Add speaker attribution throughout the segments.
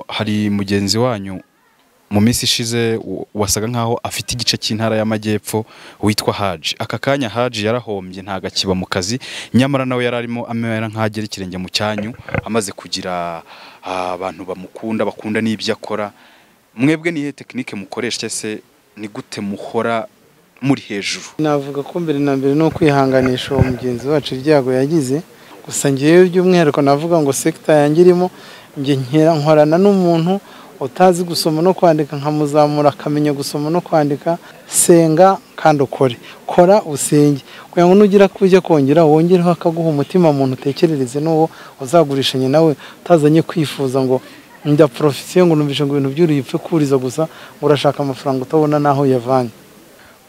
Speaker 1: hari mugenzi wanyu mu minsi ishize wa- wasaga nkaho afite igice cy'intara y'amajyepfo witwa Haji aka kanya Haji yarahombye ntago akiba mu kazi nyamara nawe yari arimo amera nk'agera ikirenge mu cyanyu amaze kugira ah, abantu bamukunda bakunda n'ibyo akora mwebwe nihe tekinike mukoresha se ni gute muhora muri hejuru
Speaker 2: navuga ko mbere na mbere ni ukwihanganisha uwo mugenzi wacu ibyago yagize gusa ngewe by'umwihariko navuga ngo sekita yanjye irimo njye nkera nkorana n'umuntu utazi gusoma no kwandika nkamuzamura akamenya gusoma no kwandika senga kandi ukore kora usenge kugira ngo nugira kujya kongera wongereho akaguha umutima muntu utekerereze n'uwo uzagurishanye nawe utazanye kwifuza ngo nda porofesiyo ngo numvishe ngo ibintu by'uri upfe kuriza gusa ngo urashaka amafaranga utabona n'aho uyavanye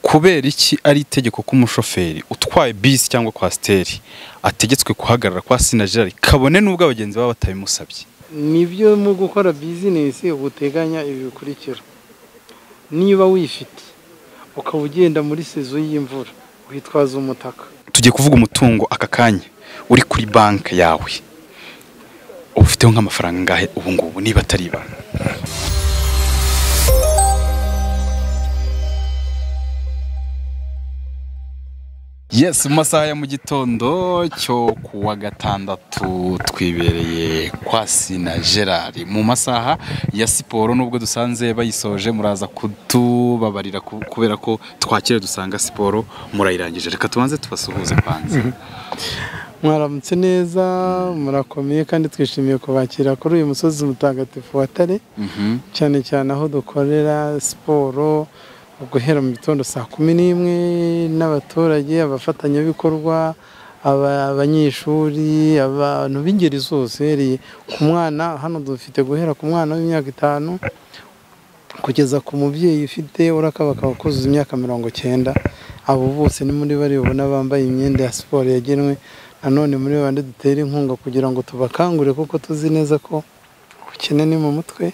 Speaker 1: kubera iki ari itegeko ko umushoferi utwaye bisi cyangwa kwasiteri ategetswe kuhagarara kwa sinajari kabone n'ubwo abagenzi baba batabimusabye
Speaker 2: nibyo mu gukora bizinesi uba uteganya ibi bikurikira niba wifite ukaba ugenda muri sezo y'imvura witwaza umutaka
Speaker 1: tugiye kuvuga umutungo aka kanya uri kuri banki yawe uba ufiteho nk'amafaranga angahe ubu ngubu niba atari ibanga Yes, mu masaha ya mu gitondo cyo ku wa gatandatu twibereye kwa Sina Gerard mu masaha ya siporo nubwo dusanze bayisoje muraza kutubabarira ku- kubera ko twakire dusanga siporo murayirangije reka tubanze tubasuhuze kwanza
Speaker 2: mwaramutse neza murakomeye kandi twishimiye kubakira kuri uyu musozi mutagatifu wa tare
Speaker 1: Mhm.
Speaker 2: cyane cyane aho dukorera siporo guhera mu gitondo saa kumi n'imwe n'abaturage abafatanyabikorwa aba- abanyeshuri abantu b'ingeri zose uhereye ku mwana hano dufite guhera ku mwana w'imyaka itanu kugeza ku mubyeyi ufite urakabakaba kuzuza imyaka mirongo cyenda abo bose ni muri bari bubona bambaye imyenda ya siporo yagenwe nanone muri bande dutera inkunga kugira ngo tubakangure kuko tuzi neza ko ubukene ni mu mutwe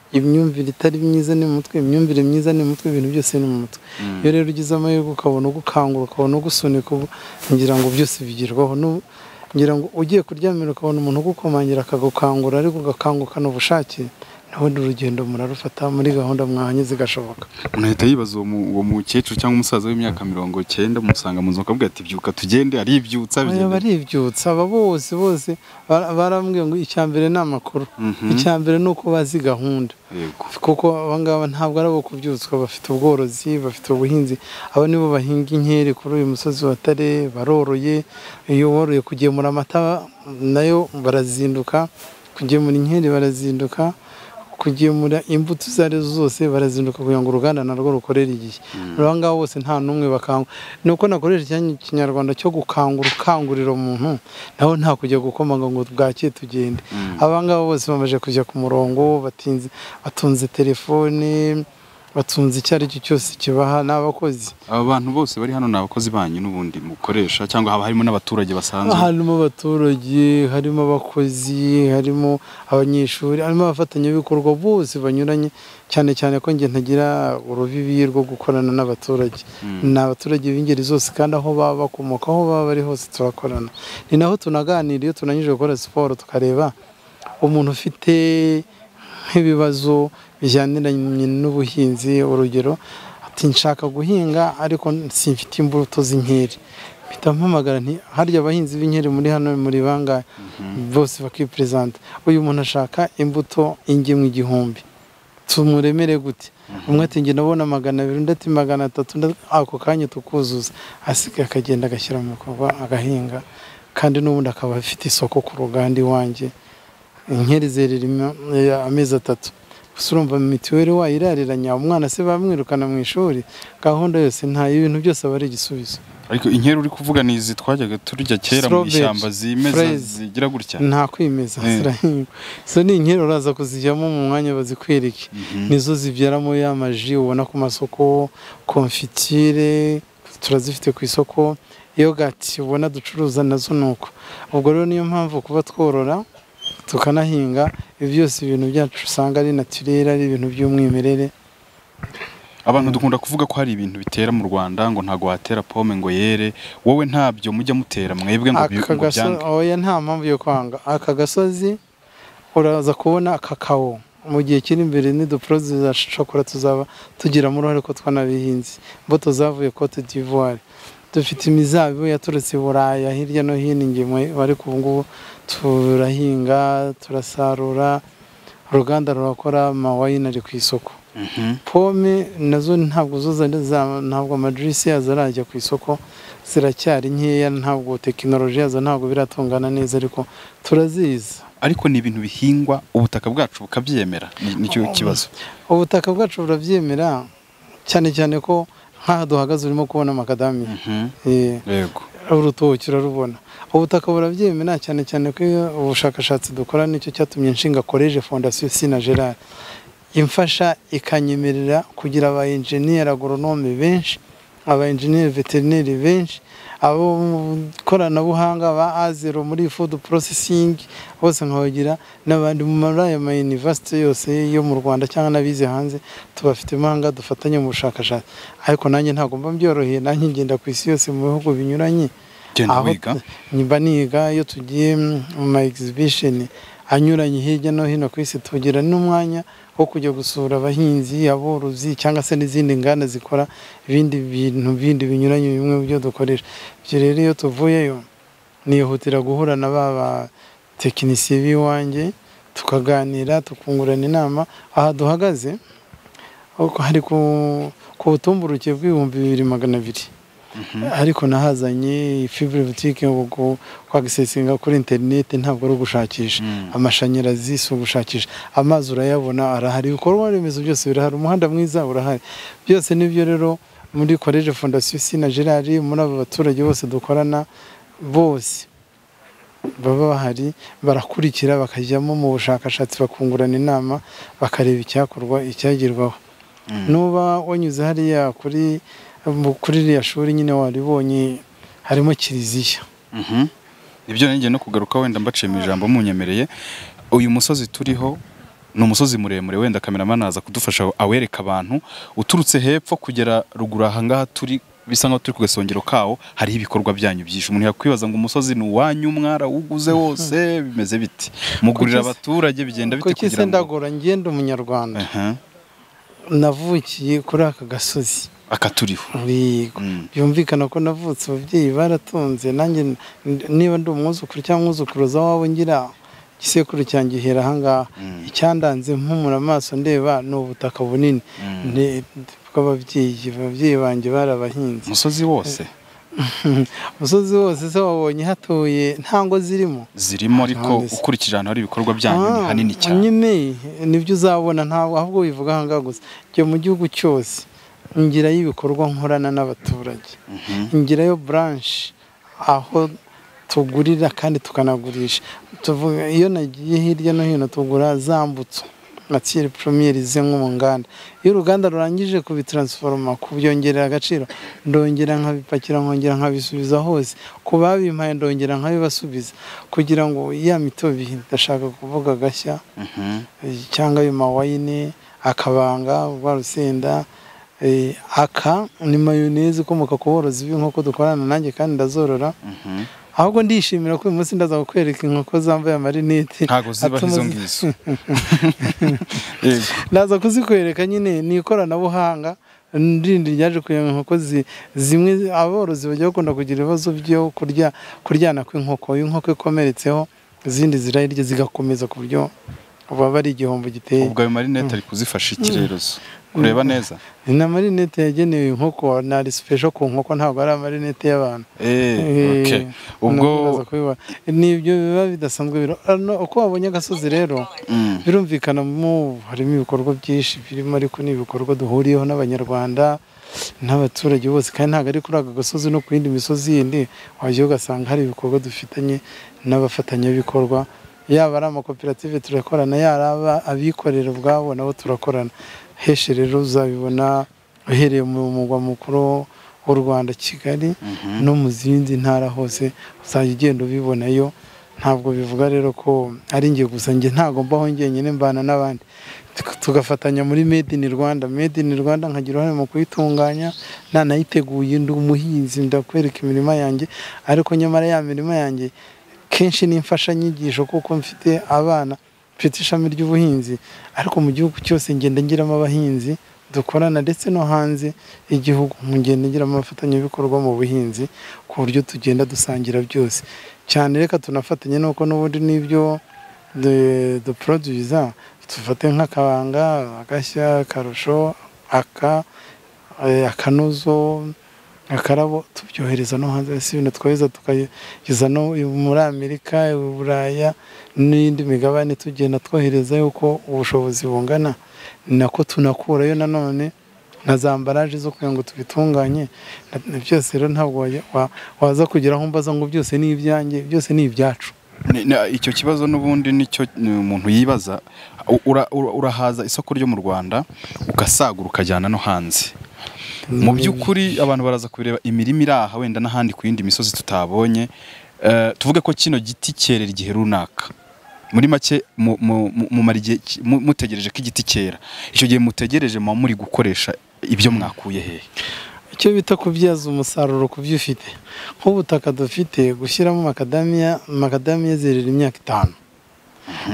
Speaker 2: imyumvire itari myiza ni mu mutwe imyumvire myiza ni mu mutwe ibintu byose ni mu mutwe iyo rero ugize amahirwe ukabona ugukangura ukabona ugusunika ubu ngira ngo byose bigerwaho n'u- ngira ngo ugiye kuryamira ukabona umuntu ugukomangira akagukangura ariko ugakangukana ubushake nawe urugendo murarufata muri gahunda mwahanye zigashoboka
Speaker 1: unahita yibaza uwo mu- uwo mukecuru cyangwa umusaza w'imyaka mirongo cyenda umusanga mu nzu akavuga ati byuka tugende aribyutsa
Speaker 2: baba
Speaker 1: bigenda
Speaker 2: baribyutsa aba bose bose bara- barambwiye ngo icya mbere ni amakuru
Speaker 1: Mhm.
Speaker 2: icya mbere ni uko bazi gahunda
Speaker 1: Yego.
Speaker 2: kuko abangaba ntabwo ari abo kubyutswa bafite ubworozi bafite ubuhinzi aba nibo bahinga inkeri kuri uyu musozi wa tare baroroye iyo woroye kugemura amata nayo barazinduka kugemura inkeri barazinduka kugemura imbuto izo ari zo zose barazinduka kugira ngo uruganda narwo rukorere igihe aba ngaba bose nta n'umwe bakangura ni uko nakoresha icyanya kinyarwanda cyo gukangura ukangurira umuntu nawe nta kujya gukomanga ngo bwakeye tugende abangaba bose bamaze kujya ku murongo batinze batunze telefone batunze icyo ari cyo cyose kibaha n'abakozi
Speaker 1: aba bantu bose bari hano ni abakozi banyu n'ubundi mukoresha cyangwa haba harimo n'abaturage basanzwe
Speaker 2: harimo abaturage harimo abakozi harimo abanyeshuri harimo abafatanyabikorwa bose banyuranye cyane cyane ko njye ntagira urubibi rwo gukorana n'abaturage ni abaturage b'ingeri zose kandi aho baba bakomoka aho baba bari hose turakorana ni naho tunaganira iyo tunanyije gukora siporo tukareba umuntu ufite nk'ibibazo bijyaniranye n'ubuhinzi urugero ati nshaka guhinga ariko simfite imbuto z'inkeri mpita mpamagara nti harya abahinzi b'inkeri muri hano muri bangahe bose bakiperezanta uyu muntu ashaka imbuto ingemwe igihumbi tumuremere gute umwe ati njye ndabona magana abiri undi ati magana atatu undi ati- ako kanya tukuzuza asigaye akagenda agashyira mu bikorwa agahinga kandi n'ubundi akaba afite isoko ku ruganda iwanjye inkeri zerera ima- eh, amezi atatu gusa urumva mituweli wayirareranya umwana se bamwirukana mu ishuri gahunda yose nta ibintu byose aba ari igisubizo
Speaker 1: ariko inkeri uri kuvuga ni izi twajyaga turya kera mu
Speaker 2: Strawberry,
Speaker 1: ishyamba zimeza
Speaker 2: fraise.
Speaker 1: zigira gutya
Speaker 2: nta kwimeza
Speaker 1: Eh.
Speaker 2: zirahingwa izo ni inkeri uraza kuzijyamo mu mwanya bazikwereke nizo zibyaramo ya maji ubona ku masoko konfitire turazifite ku isoko yogati ubona ducuruza nazo ni uko ubwo rero niyo mpamvu kuba tworora tukanahinga ibi byose ibintu byacu usanga ari natirere ari ibintu by'umwimerere
Speaker 1: abantu dukunda kuvuga ko hari ibintu bitera mu rwanda ngo ntabwo watera pome ngo yere wowe ntabyo mujya mutera mwebwe ngo bi-
Speaker 2: aka
Speaker 1: ngo
Speaker 2: gasozi
Speaker 1: byange
Speaker 2: oya nta mpamvu yo kwanga aka gasozi uraza kubona kakao mu gihe kiri imbere n'uduporoduwi za shokora tuzaba tugiramo uruhare ko twanabihinze imbuto zavuye cote d'ivoire dufite imizabibu yaturutse i buraya hirya no hino ingemwe ariko ubu ngubu turahinga turasarura uruganda rurakora amawayini ari ku isoko pome nazo ntabwo zo ntabwo amadirisi yazo arajya ku isoko ziracyari nkeya ntabwo tekinoloji yazo ntabwo biratungana neza ariko turaziza
Speaker 1: ariko ni ibintu bihingwa ubutaka bwacu bukabyemera Ni- nicyo kibazo
Speaker 2: ubutaka bwacu burabyemera cyane cyane ko nk'aha duhagaze urimo kubona amakadamiya
Speaker 1: Mhm.
Speaker 2: Eh,
Speaker 1: yego
Speaker 2: urutoki urarubona ubutaka burabyemera cyane cyane ko iyo ubushakashatsi dukora nicyo cyatumye nshinga koleje fondasiyo sina gerard imfasha ikanyemerera kugira aba enjeniyeri agoronome benshi aba enjeniyeri veterineri benshi abo mu koranabuhanga ba azero muri food processing bose nkabagira n'abandi mu muri aya ma university yose yo mu Rwanda cyangwa n'abize hanze tubafite impanga dufatanye mu bushakashatsi ariko nanjye ntabwo mba mbyoroheye nanjye ngenda ku isi yose mu bihugu binyuranye
Speaker 1: genda
Speaker 2: aho
Speaker 1: wiga
Speaker 2: mba niga iyo tugiye mu ma exhibition anyuranye hirya no hino ku isi tugira n'umwanya wo kujya gusura abahinzi aborozi cyangwa se n'izindi nganda zikora ibindi bintu bindi binyuranye bimwe mu byo dukoresha ibyo rero iyo tuvuyeyo nihutira guhura na ba batekinisiye b'iwanjye tukaganira tukungurana inama aha duhagaze ariko hari ku ku butumburuke bw'ibihumbi bibiri magana abiri ariko nahazanye fibure butike kwagisesinga kuri interineti ntabwo ari ugushakisha
Speaker 1: Mm.
Speaker 2: amashanyarazi si ugushakisha amazi urayabona arahari ibikorwa remezo byose birahari umuhanda mwiza urahari byose nibyo rero muri koleje fondasiyo sina gerard muri aba baturage bose dukorana bose baba bahari barakurikira bakajyamo mu bushakashatsi bakungurana inama bakareba icyakorwa icyagirwaho nuba wanyuze hariya kuri mu- kuri iriya shuri nyine waribonye harimo kiliziya
Speaker 1: Mhm. ibyo nanjye no kugaruka wenda mbaciye mu ijambo munyemereye uyu musozi turiho ni umusozi muremure wenda kameramani aza kudufasha awereka abantu uturutse hepfo kugera ruguru aha ngaha turi bisa nkaho turi ku gasongero kawo hariho ibikorwa byanyu byinshi umuntu yakwibaza ngo umusozi ni uwanyu mwara uguze wose bimeze biti mugurira
Speaker 2: Kuki se-
Speaker 1: abaturage bigenda bite
Speaker 2: kuko
Speaker 1: kugira
Speaker 2: kise
Speaker 1: ngo
Speaker 2: ndagora ngenda umunyarwanda
Speaker 1: Aha,
Speaker 2: navukiye kuri aka gasozi
Speaker 1: aka turiho
Speaker 2: Yego.
Speaker 1: Mm.
Speaker 2: byumvikana ko navutse ababyeyi baratunze nanjye n- niba ndi umwuzukuru cyangwa umwuzukuruza wabo ngira igisekuru cyangihera ahangaha
Speaker 1: Mm.
Speaker 2: icyandanze mpumura amaso ndeba ni ubutaka bunini
Speaker 1: Mm.
Speaker 2: Ne- bw'ababyeyi ababyeyi banjye barabahinze
Speaker 1: umusozi wose
Speaker 2: umusozi wose se wabonye hatuye nta ngo zirimo
Speaker 1: zirimo ariko
Speaker 2: Ahandi se.
Speaker 1: ukurikije ahantu hari ibikorwa byanyu ni
Speaker 2: Ah,
Speaker 1: hanini cyane
Speaker 2: nyine nibyo uzabona ntabwo ahubwo wivuga ahangaha gusa njye mu gihugu cyose ngira y'ibikorwa nkorana n'abaturage
Speaker 1: Mhm.
Speaker 2: ngirayo buranshe aho tugurira kandi tukanagurisha tuvuga iyo nagiye hirya no hino tugura za mbuto matiyeri poromiyeri ze nko mu nganda iyo uruganda rurangije kubitransforoma kubyongerera agaciro ndongera nkabipakira nkongera nkabisubiza hose ku babimpaye ndongera nkabibasubiza kugira ngo ya mitobe ndashaka kuvuga agashya
Speaker 1: Mhm.
Speaker 2: cyangwa ayo mawayini akabanga rwa rusenda eh, aka ni mayoneze ikomoka ku borozi b'inkoko dukorana nanjye kandi ndazorora
Speaker 1: Mhm.
Speaker 2: ahubwo ndishimira ko uyu munsi ndaza kukwereka inkoko zambaye amarinete
Speaker 1: ntabwo zibaho
Speaker 2: atuma
Speaker 1: izo
Speaker 2: zi-
Speaker 1: ngizo Yego.
Speaker 2: ndaza kuzikwereka nyine ni ikoranabuhanga ndindi ryaje kugira ngo inkoko zi- zimwe aborozi bajya bakunda kugira ibibazo byo kurya kuryana kw'inkoko iyo inkoko ikomeretseho izindi zirayirya zigakomeza ku buryo baba ari igihombo giteye
Speaker 1: ubwo ayo marinete ari kuzifasha ikirerozo kureba neza
Speaker 2: ni na marinete yagenewe inkoko ni ari sipesho ku nkoko ntabwo ari amarinete y'abantu
Speaker 1: Eh, okay.
Speaker 2: Eh,
Speaker 1: ubwo
Speaker 2: nubwo uraza kubibona. ni ibyo biba bidasanzwe biro- ano, uko wabonye agasozi rero
Speaker 1: Mm,
Speaker 2: birumvikana mu harimo ibikorwa byinshi birimo ariko ni ibikorwa duhuriyeho n'abanyarwanda n'abaturage bose kandi ntabwo ari kuri aka gasozi no ku yindi misozi yindi wajya ugasanga hari ibikorwa dufitanye n'abafatanyabikorwa yaba ari amakoperative turakorana yaba aba- abikorera ubwabo nabo turakorana henshi rero uzabibona uhereye mu mugwa mukuru w'u Rwanda Kigali
Speaker 1: mhm.
Speaker 2: no mu zindi ntara hose uzajya ugenda ubibonayo ntabwo bivuga rero ko ari njye gusa njye ntabwo mbaho njyenyine mbana n'abandi Tuga- tugafatanya muri made in Rwanda made in Rwanda nkagira uruhare mu kuyitunganya nanayiteguye ndi umuhinzi ndakwereka imirima yanjye ariko nyamara ya mirima yanjye kenshi ni imfashanyigisho kuko mfite abana mfite ishami ry'ubuhinzi ariko mu gihugu cyose ngenda ngiramo abahinzi dukorana ndetse no hanze y'igihugu ngenda ngiramo abafatanyabikorwa mu buhinzi ku buryo tugenda dusangira byose cyane reka tunafatanye nuko n'ubundi n'ibyo duporoduza dufate nk'akabanga agashya akarusho aka eh, akanuzo akarabo tubyohereza no hanze y'isi ibintu twohereza tukageza no muri amerika uburaya n'indi migabane tugenda twohereza yuko ubushobozi bungana ni nako tunakurayo nanone na za ambaraje zo kugira ngo tubitunganye na- byose rero ntabwo wajya- wa- waza kugeraho mbaza ngo byose ni ibyanjye byose ni ibyacu
Speaker 1: Ni- ni- icyo kibazo n'ubundi nicyo ni umuntu yibaza U- ura- ura- urahaza isoko ryo mu rwanda ugasagura ukajyana no hanze mu by'ukuri abantu baraza kubireba imirima iri aha wenda n'ahandi ku yindi misozi tutabonye Eh, tuvuge ko kino giti cyerera igihe runaka muri make mu- mu- mu- mumara igihe ki- mu- mutegereje ko igiti cyera icyo gihe mutegereje muba muri gukoresha ibyo mwakuye hehe
Speaker 2: icyo bita kubyaza umusaruro ku byo ufite nk'ubutaka dufite gushyiramo makadamiya makadamiya zerera imyaka itanu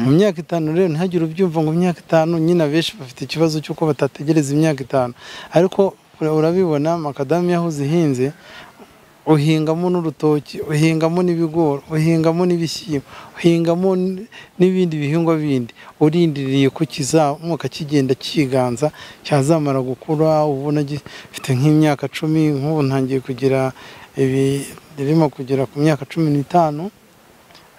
Speaker 2: mu myaka itanu rero ntihagire ubyumva ngo imyaka itanu nyine abenshi bafite ikibazo cy'uko batategereza imyaka itanu ariko ura- urabibona makadamiya aho zihinze uhingamo n'urutoki uhingamo n'ibigori uhingamo n'ibishyimbo uhingamo n- n'ibindi bihingwa bindi urindiriye ko kizamuka kigenda kiganza cyazamara gukura ubona gifite nk'imyaka cumi nk'ubu ntangiye kugira ibi ririmo kugera ku myaka cumi n'itanu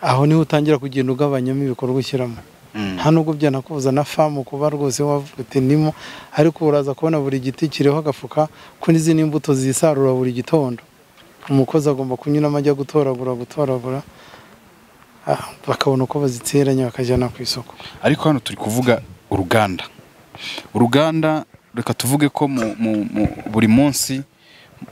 Speaker 2: aho niho utangira kugenda ugabanyamo ibikorwa ushyiramo nta nubwo byanakubuza na famu kuba rwose wavuga uti ndimo ariko uraza kubona buri giti kiriho agafuka ko n'izindi mbuto zisarura buri gitondo umukozi agomba kunyuramo ajya gutoragura gutoragura ah, bakabona uko baziteranya bakajyana ku isoko
Speaker 1: ariko hano turi kuvuga uruganda uruganda reka tuvuge ko mu, mu, mu, buri munsi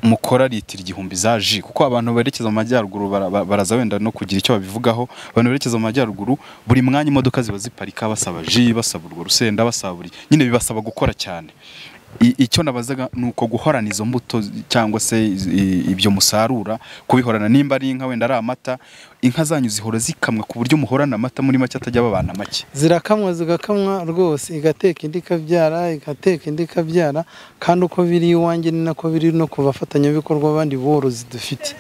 Speaker 1: mukora litiro igihumbi za ji kuko abantu berekeza mu majyaruguru bara- ba- baraza wenda no kugira icyo babivugaho abantu berekeza mu majyaruguru buri mwanya imodoka ziba ziparika basaba ji basaba urwo rusenda basaba buri nyine bibasaba gukora cyane I- icyo nabazaga ni uko guhorana izo mbuto zi- cyangwa se iz- i- ibyo musarura kubihorana nimba ari inka wenda ari amata inka zanyu zihora zikamwa ku buryo muhorana amata muri make atajya babana make
Speaker 2: zirakamwa zigakamwa rwose igateka indi ikabyara igateka indi ikabyara kandi uko biri iwanjye ni nako biri no ku bafatanyabikorwa bandi borozi dufite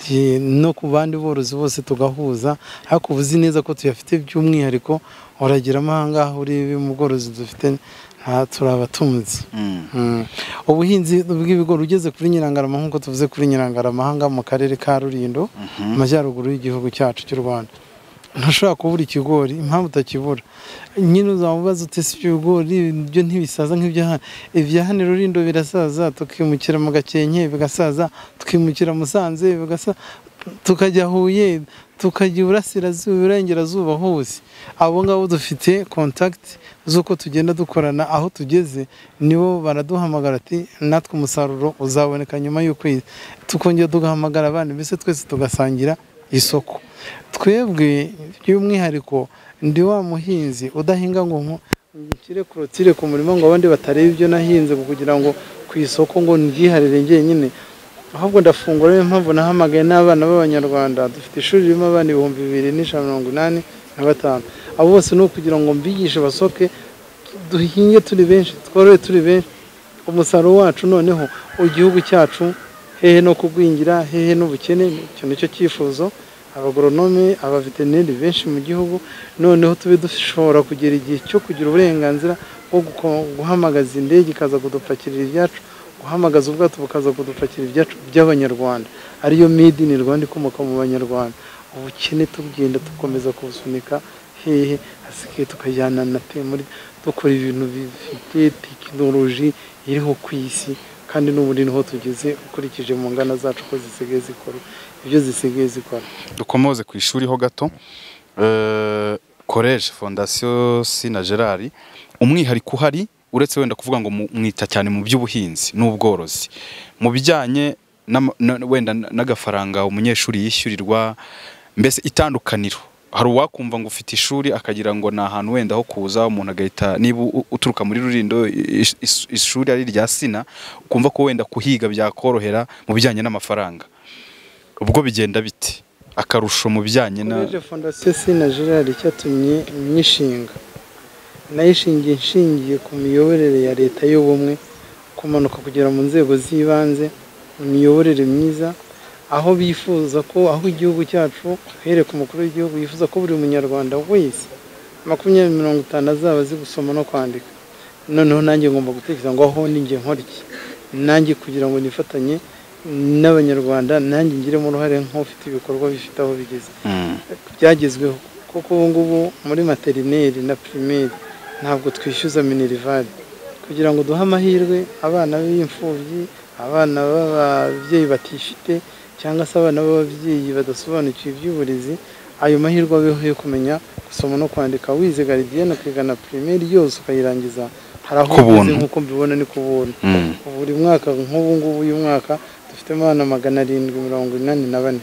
Speaker 2: Ye- no ku bandi borozi bose tugahuza ariko uba uzi neza ko tuyafite by'umwihariko urageramo ahangaha urebe mu bworozi dufite nta turabatunzi
Speaker 1: Mm.
Speaker 2: Mm. ubuhinzi bw'ibigori ugeze kuri nyirangarama nk'uko tuvuze kuri nyirangarama aha ngaha mu karere ka rurindo mu majyaruguru y'igihugu cyacu cy'u rwanda ntushobora kubura ikigori impamvu utakibura nyine uzaba ubaza utese ibigori ibyo ntibisaza nk'ibyo hano ibya hano i rurindo birasaza tukimukira mu gakenke bigasaza tukimukira musanze bigasaza tukajya huye tukajya iburasirazuba iburengerazuba hose abo ngabo dufite kontakiti z'uko tugenda dukorana aho tugeze nibo baraduhamagara ati natwe umusaruro uzaboneka nyuma y'ukwezi tukongera tugahamagara abandi mbese twese tugasangira isoko twebwe by'umwihariko ndi wa muhinzi udahinga ngo nku- nshyire korotire ku murima ngo abandi batareba ibyo nahinze kugira ngo ku isoko ngo ndyiharire njyenyine ahubwo ndafungura niyo mpamvu nahamagaye n'abana b'abanyarwanda dufite ishuri ririmo abana ibihumbi bibiri n'ijana na mirongo inani na batanu abo bose ni ukugira ngo mbigishe basoke duhinge turi benshi tworohe turi benshi umusaruro wacu noneho igihugu cyacu hehe no kugwingira hehe n'ubukene icyo nicyo cyifuzo abagoronome abaveterineri benshi mu gihugu noneho tube dushobora kugera igihe cyo kugira uburenganzira bwo guko- guhamagaza indege ikaza kudupakirira ibyacu guhamagaza ubwato bukaza kudupakira ibyacu by'abanyarwanda ariyo made in Rwanda ikomoka mu banyarwanda ubukene tugenda dukomeza kubusunika hehe hasigaye tukajyana na temuri dukora ibintu bifite tekinoloji iriho ku isi kandi n'ubu ni ho tugeze ukurikije mu ngana zacu ko zisigaye zikora ibyo zisigaye zikora
Speaker 1: dukomoze ku ishuri ho gato koreje fondasiyo sina gerard umwihariko uhari uretse wenda kuvuga ngo mu- mwita cyane mu by'ubuhinzi n'ubworozi mu bijyanye n'ama- na- wenda n'agafaranga umunyeshuri yishyurirwa mbese itandukaniro hari uwakumva ngo ufite ishuri akagira ngo ni ahantu wenda ho kuza umuntu agahita niba u- uturuka muri rurindo ish- ish- ishuri ari irya sina ukumva ko wenda kuhiga byakorohera mu bijyanye n'amafaranga ubwo bigenda bite akarusho mu bijyanye na
Speaker 2: Koleje fondasiyo sina gerard icyatumye nyishinga nayishingiye nshingiye ku miyoborere ya leta y'ubumwe kumanuka kugera mu nzego z'ibanze imiyoborere myiza aho bifuza ko aho igihugu cyacu here ku mukuru w'igihugu yifuza ko buri munyarwanda wese makumyabiri mirongo itanu azaba azi gusoma no kwandika noneho nanjye ngomba gutekereza ngo aho ninjye nkora iki nanjye kugira ngo nifatanye n'abanyarwanda nanjye ngiremo uruhare nk'ufite ibikorwa bifite aho bigeze
Speaker 1: Mm.
Speaker 2: byagezweho kuko ubu ngubu muri materineri na pirimeri ntabwo twishyuza minerivare kugira ngo duhe amahirwe abana b'imfubyi abana b'ababyeyi batifite cyangwa se abana b'ababyeyi badasobanukiwe iby'uburezi ayo mahirwe abeho yo kumenya gusoma no kwandika wize garidiyene ukigana pirimeri yose ukayirangiza hari aho
Speaker 1: Ku buntu.
Speaker 2: ugeze nk'uko mbibona ni ku buntu
Speaker 1: Mm.
Speaker 2: buri mwaka nk'ubu ngubu uyu mwaka dufite abana magana arindwi mirongo inani na bane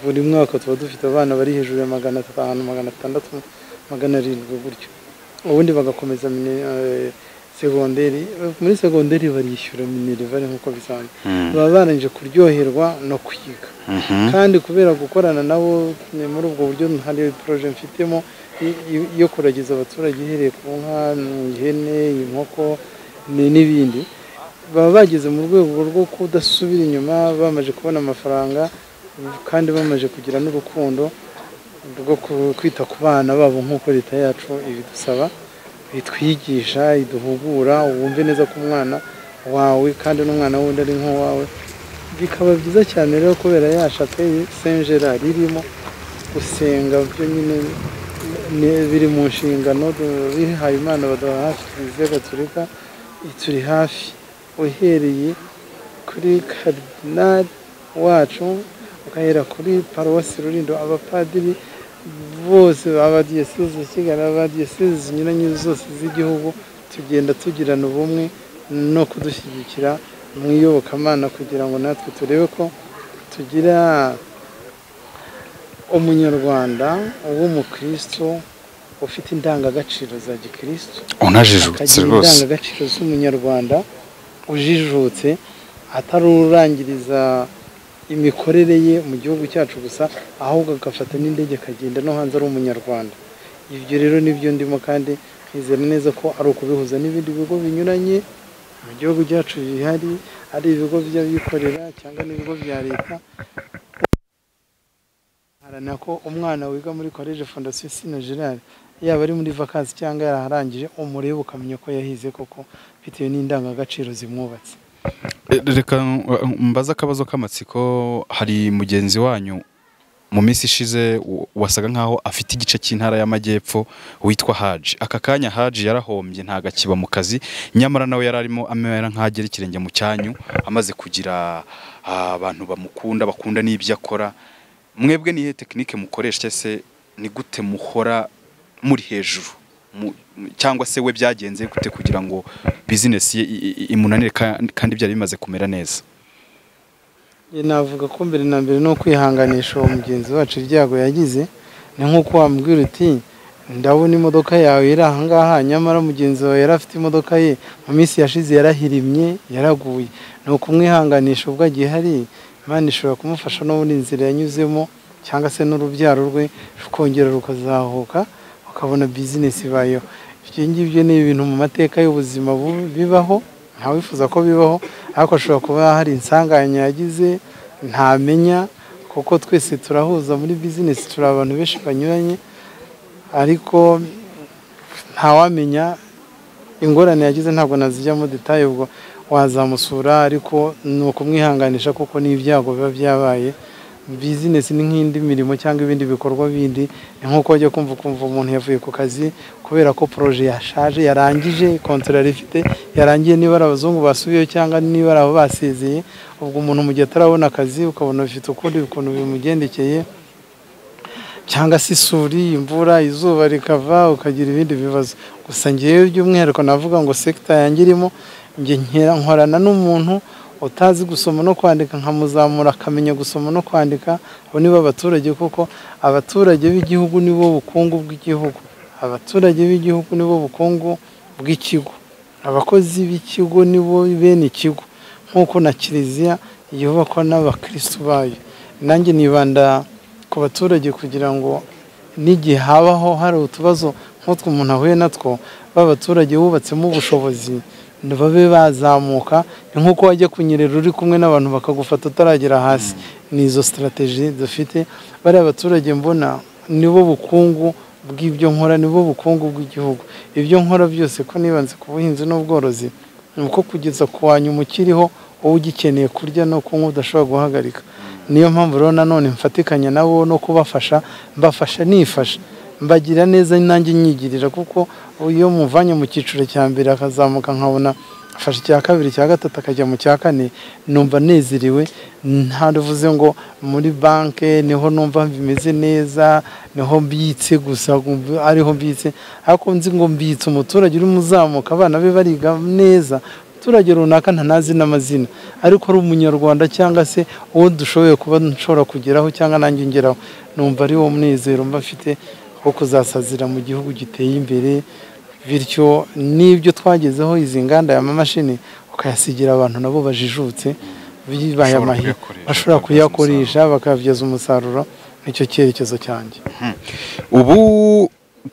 Speaker 2: buri mwaka tuba dufite abana bari hejuru ya magana atanu magana atandatu magana arindwi gutyo ubundi bagakomeza mine- eh, segonderi muri segonderi barishyura minerivare nk'uko bisanzwe
Speaker 1: Mm.
Speaker 2: baba barangije kuryoherwa no kwiga
Speaker 1: Mhm.
Speaker 2: kandi kubera gukorana nabo ni muri ubwo buryo hari poroje mfitemo i- i- yo kuragiza abaturage ihereye ku nka ihene inkoko ni- n'ibindi baba bageze mu rwego rwo kudasubira inyuma bamaze kubona amafaranga kandi bamaze kugira n'urukundo rwo ku- kwita ku bana babo nk'uko leta yacu ibidusaba itwigisha iduhugura wumve neza ko umwana wawe kandi n'umwana wundi ari nk'uwawe bikaba byiza cyane rero kubera ya shapeli saint gerard irimo gusenga byo nyine ni- biri mu nshingano du- bihaye imana baduha hafi kiliziya gatolika ituri hafi uhereye kuri karidinali wacu ugahera kuri paruwasi rurindo abapadiri bose abadiyoseze kigali abadiyoseze zinyuranye zose z'igihugu tugenda tugirana ubumwe no kudushyigikira mu iyobokamana kugira ngo natwe turebe ko tugira umunyarwanda w'umukristo ufite indangagaciro za gikristo
Speaker 1: unajijutse
Speaker 2: akagira
Speaker 1: rwose
Speaker 2: indangagaciro z'umunyarwanda ujijutse atarurangiriza imikorere ye mu gihugu cyacu gusa ahubwo agafata n'indege akagenda no hanze ari umunyarwanda ibyo rero nibyo ndimo kandi nkizera neza ko ari ukubihuza n'ibindi bigo binyuranye mu gihugu cyacu bihari ari ibigo by'abikorera cyangwa n'ibigo bya leta haranira ko umwana wiga muri koleje fondasiyo sina gerard yaba ari muri vakansi cyangwa yaraharangije umurebe ukamenya ko yahize koko bitewe n'indangagaciro zimwubatse
Speaker 1: E, reka uh, mbaze akabazo k'amatsiko hari mugenzi wanyu mu minsi ishize w- wasaga nkaho afite igice cy'intara y'amajyepfo witwa haji aka kanya haji yarahombye ntago akiba mu kazi nyamara nawe yari arimo amera nk'agera ikirenge mu cyanyu amaze kugira ah, abantu bamukunda bakunda n'ibyo akora mwebwe nihe tekinike mukoresha se ni gute muhora muri hejuru Mu- mu- cyangwa se we byagenze gute kugira ngo bizinesi ye i- i- imunanire ka- kandi byari bimaze kumera neza
Speaker 2: Njye navuga ko mbere na mbere ni ukwihanganisha uwo mugenzi wacu ibyago yagize ni nk'uko wambwira uti ndabona imodoka yawe iri ahangaha nyamara mugenzi wawe yari afite imodoka ye mu minsi yashize yarahirimye yaraguye ni ukumwihanganisha ubwo agihari imana ishobora kumufasha no muri inzira yanyuzemo cyangwa se n'urubyaro rwe rukongera rukazahuka ukabona bizinesi ibayeho ibyo ngibyo ni ibintu mu mateka y'ubuzima bu- bibaho ntawifuza ko bibaho ariko ashobora kuba hari insanganya yagize ntamenya kuko twese turahuza muri bizinesi turi abantu benshi banyuranye ariko ntawamenya ingorane yagize ntabwo nazijyamo detaye ubwo wazamusura ariko ni ukumwihanganisha kuko ni ibyago biba byabaye bizinesi ni nk'indi mirimo cyangwa ibindi bikorwa bindi ni nk'uko wajya kumva ukumva umuntu yavuye ku kazi kubera ko poroje yashaje yarangije kontora yari ifite yarangiye niba ari abazungu basubiyeho cyangwa niba ari abo basezeye ubwo umuntu mu gihe atarabona akazi ukabona bifite ukundi ukuntu bimugendekeye cyangwa se isuri imvura izuba rikava ukagira ibindi bibazo gusa ngewe by'umwihariko navuga ngo sekita yanjye irimo njye nkera nkorana n'umuntu utazi gusoma no kwandika nkamuzamura akamenya gusoma no kwandika abo nibo abaturage kuko abaturage b'igihugu nibo bukungu bw'igihugu abaturage b'igihugu nibo bukungu bw'ikigo abakozi b'ikigo nibo bene ikigo nk'uko na kiliziya yubakwa n'abakirisitu bayo nanjye nibanda ku baturage kugira ngo n'igihe habaho hari utubazo nk'utwo umuntu ahuye natwo ba baturage wubatsemo ubushobozi babe bazamuka ni nk'uko wajya kunyerera uri kumwe n'abantu bakagufata utaragera hasi ni izo sitarategi dufite bariya baturage mbona nibo bukungu bw'ibyo nkora nibo bukungu bw'igihugu ibyo nkora byose ko nibanze ku buhinzi n'ubworozi ni uko kugeza ku wanyu umukiriho wowe ugikeneye kurya no kunywa udashobora guhagarika niyo mpamvu rero nanone mfatikanya nabo no kubafasha mbafasha nifasha mbagira neza nanjye nyigirira kuko iyo muvanye mu cyiciro cya mbere akazamuka nkabona afashe icya kabiri icya gatatu akajya mu cya kane numva nezerewe ntaruvuze ngo muri banki niho numva bimeze neza niho mbitse gusa ariho mbitse ariko nzi ngo mbitse umuturage urimo uzamuka abana be bariga neza umuturage runaka ntanazi n'amazina ariko ari umunyarwanda cyangwa se uwo dushoboye kuba nshobora kugeraho cyangwa nanjye ngeraho numva ari wo munezero mba mfite wo kuzasazira mu gihugu giteye imbere bityo n'ibyo twagezeho izi nganda y'amamashini ukayasigira abantu nabo bajijutse bibaye amahirwe bashobora kuyakoresha bakabyaza umusaruro nicyo cyerekezo cyanjye
Speaker 1: ubu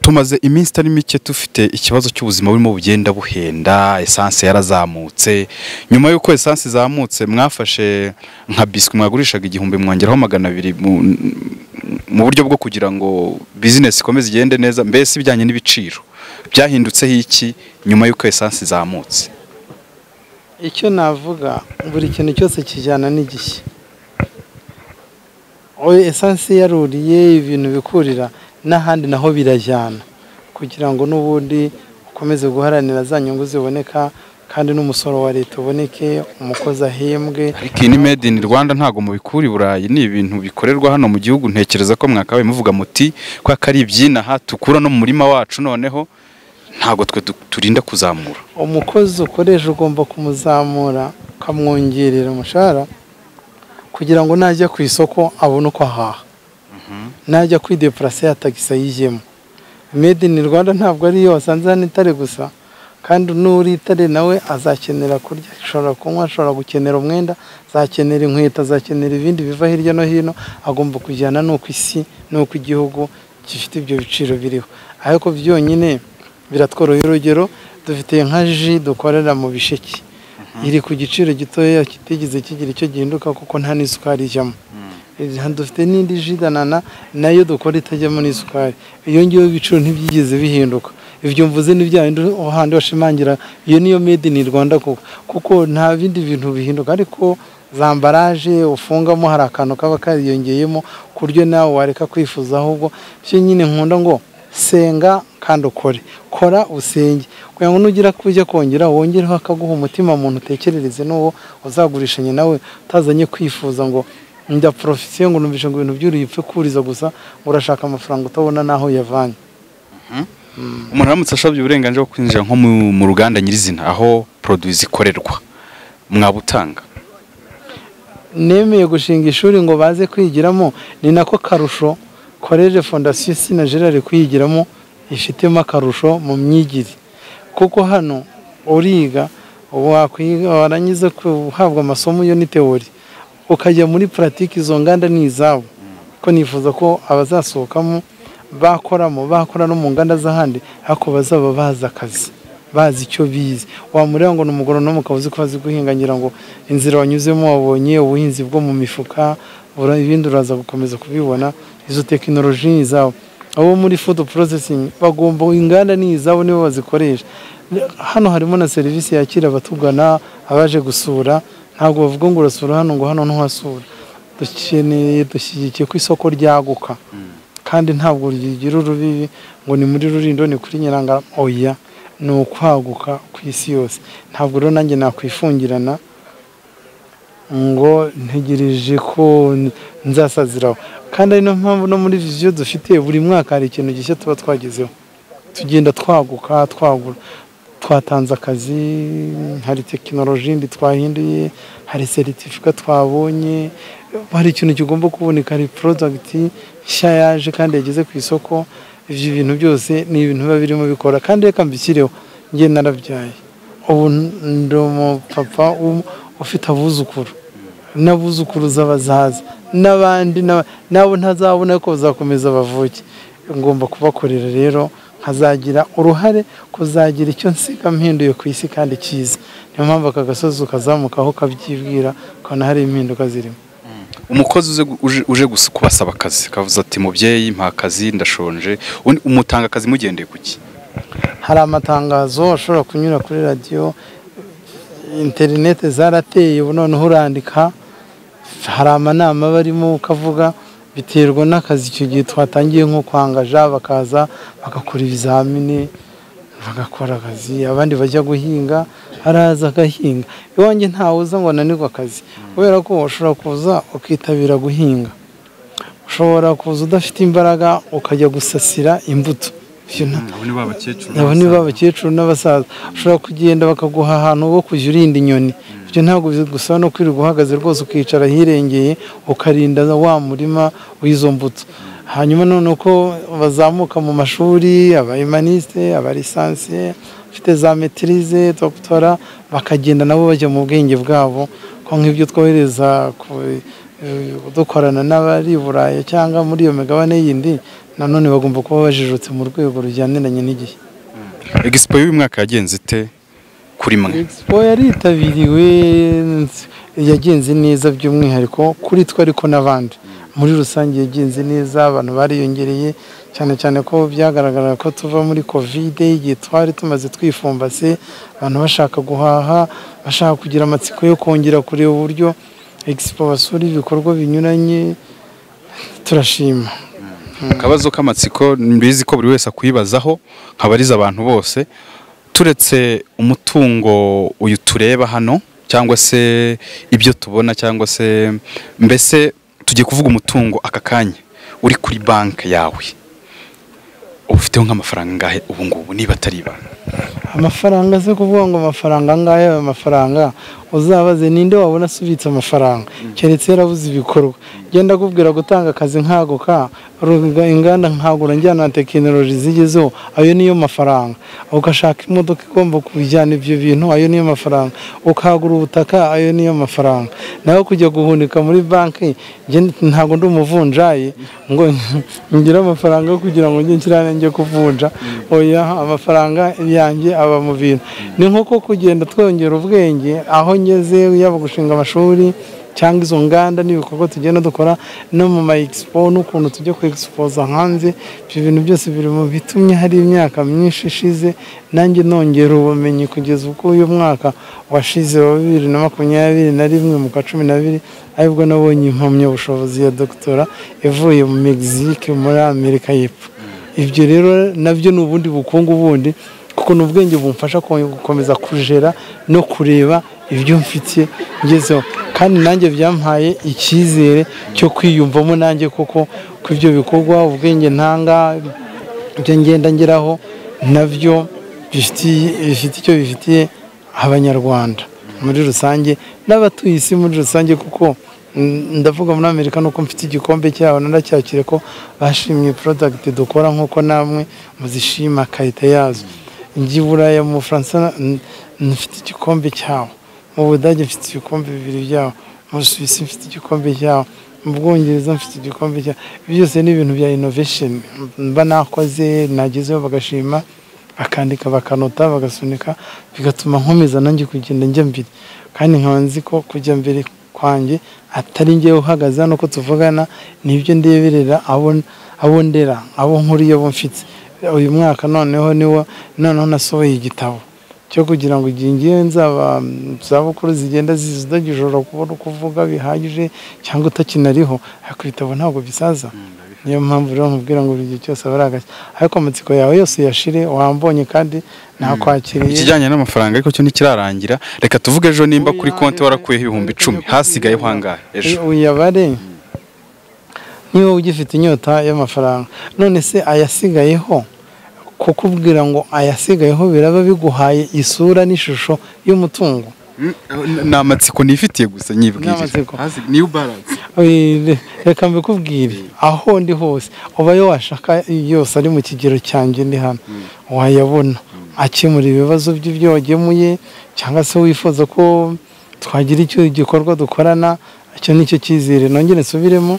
Speaker 1: tumaze iminsi itari mike dufite ikibazo cy'ubuzima burimo bugenda buhenda esanse yarazamutse nyuma y'uko esanse izamutse mwafashe nka biswi mwagurishaga igihumbi mwongeraho magana abiri mu buryo bwo kugira ngo bizinesi ikomeze igende neza mbese ibijyanye n'ibiciro byahindutseho iki nyuma y'uko esanse izamutse
Speaker 2: icyo navuga buri kintu cyose kijyana n'igishya esanse yaruriye ibintu bikurira n'ahandi naho birajyana kugira ngo n'ubundi ukomeze guharanira za nyungu ziboneka kandi n'umusoro wa leta uboneke umukozi ahembwe
Speaker 1: ariko iyi ni made in rwanda ntabwo mubikura i burayi ni ibintu bikorerwa hano mu gihugu ntekereza ko mwakabaye muvuga muti ko ari ibyinaha tukura no mu murima wacu noneho ntabwo twe du- turinda kuzamura
Speaker 2: umukozi ukoresha ugomba kumuzamura ukamwongerera umushahara kugira ngo najya ku isoko abone uko ahaha najya kwidepurase ya tagisi ayijyemo made in rwanda ntabwo ariyo wasanze hano itare gusa kandi n'uri itare nawe azakenera kurya ashobora kunywa ashobora gukenera umwenda azakenera inkweto azakenera ibindi biva hirya no hino agomba kujyana n'uko isi n'uko igihugu gifite ibyo biciro biriho ariko byonyine biratworohera urugero dufite nka ji dukorera mu bisheke iri ku giciro gitoya kitigeze kigira icyo gihinduka kuko nta n'isukari ijyamo Aha dufite n'indi ji danana nayo dukora itajyamo n'isukari iyo ngiyo ibiciro ntibyigeze bihinduka ibyo mvuze ni bya bindi handi washimangira iyo niyo made in rwanda koko kuko nta bindi bintu bihinduka ariko za ambaraje ufungamo hari akantu kaba kariyongeyemo ku buryo nawe wareka kwifuza ahubwo byo nyine nkunda ngo senga kandi ukore kora usenge kugira ngo nugira kujya kongera wongereho akaguha umutima muntu utekerereze n'uwo uzagurishanya nawe utazanye kwifuza ngo njya porofisiyo ngo numvishe ngo ibintu by'uri upfe kuriza gusa ngo urashaka amafaranga utabona n'aho uyavanye
Speaker 1: umuntu aramutse asabye uburenganzira bwo kwinjira nko mu- mu ruganda nyirizina aho poroduwi zikorerwa mwabutanga
Speaker 2: nemeye gushinga ishuri ngo baze kwigiramo ni nako karusho koreje fondasiyo sina gerard kuyigiramo ifitemo akarusho mu myigire kuko hano uriga wakwiga warangiza guhabwa amasomo yo ni teori ukajya muri puratike izo nganda ni izabo ko nifuza ko abazasohokamo bakoramo bakora no mu nganda z'ahandi ariko bazaba bazi akazi bazi icyo bize wamureba ngo ni umugorono ukaba uzi ko azi guhinga ngira ngo inzira wanyuzemo wabonye ubuhinzi bwo mu mifuka ura- ibindi uraza gukomeza kubibona izo tekinoloji ni izabo abo muri food processing bagomba inganda ni izabo nibo bazikoresha hano harimo na serivisi yakira abatugana abaje gusura ntabwo bavuga ngo urasura hano ngo hano ntuhasura dukeneye dushyigikiye ko isoko ryaguka kandi ntabwo rigira urubibi ngo ni muri rurindo ni kuri nyirangara oya ni ukwaguka ku isi yose ntabwo rero nanjye nakwifungirana ngo ntegereje ko n- nzasaziraho kandi ari no mpamvu no muri viziyo dufite buri mwaka hari ikintu gishya tuba twagezeho tugenda twaguka twagura twatanze akazi hari tekinoloji yindi twahinduye hari seritifika twabonye hari ikintu kigomba kuboneka hari porodagiti nshya yaje kandi yageze ku isoko ibyo bintu byose ni ibintu biba birimo bikora kandi reka mbishyireho njye narabyaye ubu n- ndi umupapa w'um- ufite abuzukuru n'abuzukuruza bazaza n'abandi n'aba- n'abo ntazabona ko bazakomeza bavuke ngomba kubakorera rero nkazagira uruhare kuzagira icyo nsiga mpinduye ku isi kandi cyiza niyo mpamvu aka gasozi ukazamukaho ukabyibwira ukabona hari impinduka zirimo
Speaker 1: umukozi uze gu- uje- uje gusa kubasaba akazi akavuze ati mubyeyi mpa akazi ndashonje undi- umutanga akazi mugendeye ku ki
Speaker 2: hari amatangazo ashobora kunyura kuri radiyo interinete zarateye ubu noneho urandika hari amanama barimo ukavuga biterwa n'akazi icyo gihe twatangiye nko kwangaja bakaza bagakora ibizamini bagakora akazi abandi bajya guhinga araza agahinga iwanjye ntawe uza ngo ananirwe akazi kubera ko ushobora kuza ukitabira guhinga ushobora kuza udafite imbaraga ukajya gusasira imbuto ibyo nta
Speaker 1: abo ni babakecuru
Speaker 2: abo ni ba bakecuru n'abasaza ushobora kugenda bakaguha ahantu ho kujya urinda inyoni ibyo ntabwo bigusaba no kwirirwa uhagaze rwose ukicara ahirengeye ukarinda wa murima w'izo mbuto hanyuma noneho ko bazamuka mu mashuri aba emaniste aba lisansiye bafite za metirize dogitora bakagenda nabo bajya mu bwenge bwabo ko nk'ibyo twohereza ku- eh, dukorana n'abari i burayi cyangwa muri iyo migabane yindi nanone bagomba kuba bajijutse mu rwego rujyaniranye n'igihe
Speaker 1: egisipo y'uyu mwaka yagenze ite kuri mwe
Speaker 2: expo yaritabiriwe yagenze neza by'umwihariko kuri twe ariko n'abandi muri rusange yagenze neza abantu bariyongereye cyane cyane ko byagaragaraga ko tuva muri kovide igihe twari tumaze twifumbase abantu bashaka guhaha bashaka kugira amatsiko yo kongera kureba uburyo expo basura ibikorwa binyuranye turashima
Speaker 1: akabazo k'amatsiko mbizi ko buri wese akwibazaho nkabariza abantu bose turetse umutungo uyu tureba hano cyangwa se ibyo tubona cyangwa se mbese tugiye kuvuga umutungo aka kanya uri kuri banki yawe ufiteho nk'amafaranga angahe ubu ngubu niba atari ibanga
Speaker 2: amafaranga se kuvuga ngo amafaranga angaya ayo mafaranga uzabaze ninde wabona asubitse amafaranga keretse yarabuze ibikorwa genda akubwira gutanga akazi nkaguka ruga- inganda nkagura njyana na tekinoloji zigezeho ayo niyo mafaranga ugashaka imodoka igomba kujyana ibyo bintu ayo niyo mafaranga ukagura ubutaka ayo niyo mafaranga nawe kujya guhunika muri banki njye ntabwo ndi umuvunjayi ngo ngire amafaranga yo kugira ngo njye nshyirane njye kuvunja oya amafaranga yanjye aba mu bintu ni nk'uko kugenda twongera ubwenge aho ngeze yaba gushinga amashuri cyangwa izo nganda n'ibikorwa tugenda dukora no mu ma expo n'ukuntu tujya ku expoza hanze ibyo bintu byose biri mu bitumye hari imyaka myinshi ishize nanjye nongera ubumenyi kugeza ubwo uyu mwaka washize wa bibiri na makumyabiri na rimwe mu kwa cumi n'abiri aribwo nabonye impamyabushobozi ya dogitora ivuye mu Mexique muri Amerika y'Epfo ibyo rero nabyo ni ubundi bukungu bundi kuko ni ubwenge bumfasha kon- gukomeza kujera no kureba ibyo mfite ngezeho kandi nanjye byampaye icyizere cyo kwiyumvamo nanjye kuko ku ibyo bikorwa ubwenge ntanga ibyo ngenda ngeraho nabyo bifitiye bifite icyo bifitiye abanyarwanda muri rusange n'abatuye isi muri rusange kuko mm, ndavuga muri amerika nuko mfite igikombe cyabo naracyakire ko bashimye product dukora nk'uko namwe muzishima karite yazo njye i buraya mu bufaransa n- mfite igikombe cyabo mu budage mfite ibikombe bibiri byabo mu busuwisi mfite igikombe cyabo mu bwongereza mfite igikombe cyabo byose ni ibintu bya innovation mba nakoze nagezeho bagashima bakandika bakanota bagasunika bigatuma nkomeza nanjye kugenda njya mbere kandi nkaba nzi ko kujya mbere kwanjye atari njyewe uhagaze hano ko tuvugana nibyo ndeberera abo abo ndera abo nkuriye abo mfite uyu mwaka noneho niwo noneho nasohoye igitabo cyo kugira ngo igihe ngiye nzaba mm, zabukuru zigenda zidagijora kubona uko uvuga bihagije cyangwa utakinariho ariko ibitabo ntabwo bisaza niyo mpamvu rero nkubwira ngo buri gihe cyose aba ari agashya ariko amatsiko yawe yose uyashire wambonye kandi nakwakiriye
Speaker 1: ikijyanye n'amafaranga ariko cyo ntikirarangira reka tuvuge ejo nimba kuri konti warakuyeho ibihumbi icumi hasigayeho angahe ejo
Speaker 2: uyabare niba ugifite inyota y'amafaranga none se ayasigayeho kukubwira ngo ayasigayeho biraba biguhaye isura n'ishusho y'umutungo
Speaker 1: ni amatsiko nifitiye gusa
Speaker 2: Ni amatsiko.
Speaker 1: niyo baranse
Speaker 2: Oye, reka mbikubwire aho ndi hose ubayo washaka yose ari mu kigero cyanjye ndi hano wayabona akemura ibibazo by'ibyo wagemuye cyangwa se wifuza ko twagira icyo gikorwa dukorana icyo ni cyo cyizere nongere nsubiremo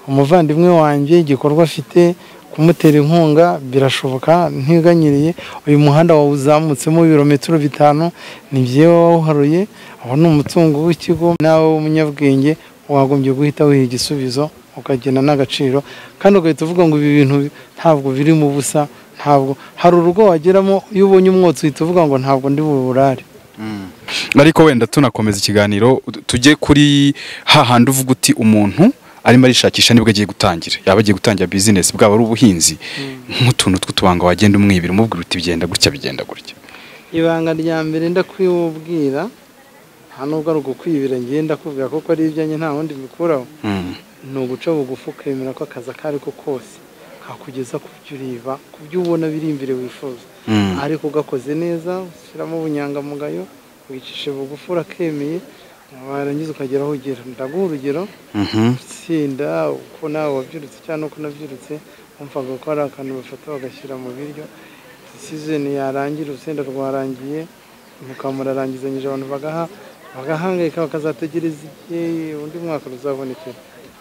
Speaker 2: umuvandimwe wanjye igikorwa afite kumutera inkunga birashoboka ntiganyiriye uyu muhanda wawuzamutsemo ibirometero bitanu ni byewe wawuharuye ubu ni umutungo w'ikigo nawe w'umunyabwenge wagombye guhita wiha igisubizo ukagena n'agaciro kandi ugahita uvuga ngo ibi bintu ntabwo biri mu busa ntabwo hari urugo wageramo iyo ubonye umwotsi uhita uvuga ngo ntabwo ndi buburare
Speaker 1: ariko wenda tunakomeza ikiganiro tujye kuri hahandi uvuga uti umuntu arimo arishakisha nibwo agiye gutangira yaba agiye gutangira bizinesi bwaba ari ubuhinzi nk'utuntu tw'utubanga wagenda umwibira umubwira uti bigenda gutya bigenda gutya
Speaker 2: ibanga rya mbere ndakwiwubwira nta nubwo ari ugukwibira ngenda kubwira kuko ari ibyanjye nta wundi mbikuraho ni uguca bugufi ukemera ko akazi ako ari ko kose kakugeza ku byo ureba ku byo ubona biri imbere wifuza ariko ugakoze neza ushyiramo ubunyangamugayo wicishe bugufi urakemeye warangiza ukagera aho ugera ndaguha urugero itsinda uko nawe wabyirutse cyangwa uko nabyirutse wumvaga ko hari akantu bafata bagashyira mu biryo disizeni yarangira urusenda rwarangiye mukamurarangizanyije abantu bagaha bagahangayika bakazategereza igihe undi mwaka ruzabonekera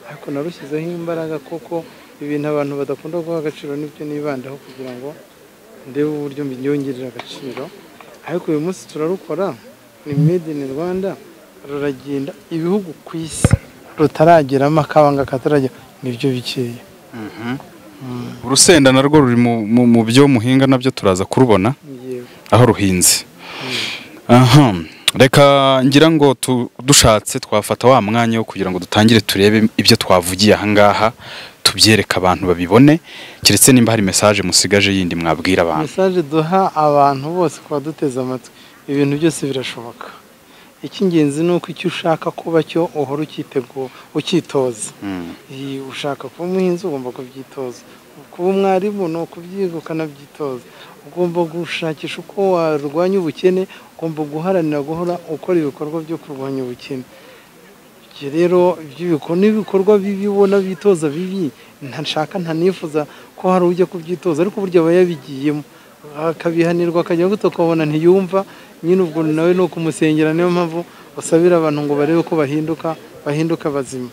Speaker 2: ariko narushyizeho imbaraga kuko ibintu abantu badakunda guha agaciro nibyo nibandaho kugira ngo ndebe uburyo mbyongerera agaciro ariko uyu munsi turarukora ni made in rwanda ruragenda ibihugu ku isi rutarageramo akabanga kataragera nibyo bikeya
Speaker 1: urusenda narwo ruri mu- mu- mu byo muhinga nabyo turaza kurubona
Speaker 2: yewe
Speaker 1: aho ruhinze aha reka ngira ngo tu- dushatse twafata wa mwanya wo kugira ngo dutangire turebe ibyo twavugiye ahangaha tubyereke abantu babibone keretse nimba hari mesaje musigaje yindi mwabwira abantu
Speaker 2: mesaje duha abantu bose kuba duteze amatwi ibintu byose birashoboka icy'ingenzi ni uko icyo ushaka kuba cyo uhora ucyitego- ucyitoza
Speaker 1: Mm.
Speaker 2: Iyi, ushaka kuba umuhinzi ugomba kubyitoza kuba umwarimu ni ukubyiga ukanabyitoza ugomba gushakisha uko warwanya ubukene ugomba guharanira guhora ukora ibikorwa byo kurwanya ubukene ibyo rero by'ibiko- n'ibikorwa bibi ubona bitoza bibi ntashaka ntanifuza ko hari ujya kubyitoza ariko burya aba yabigiyemo akabihanirwa akajya guto ukabona ntiyumva nyine ubwo nawe ni ukumusengera niyo mpamvu usabira abantu ngo barebe ko bahinduka bahinduka bazima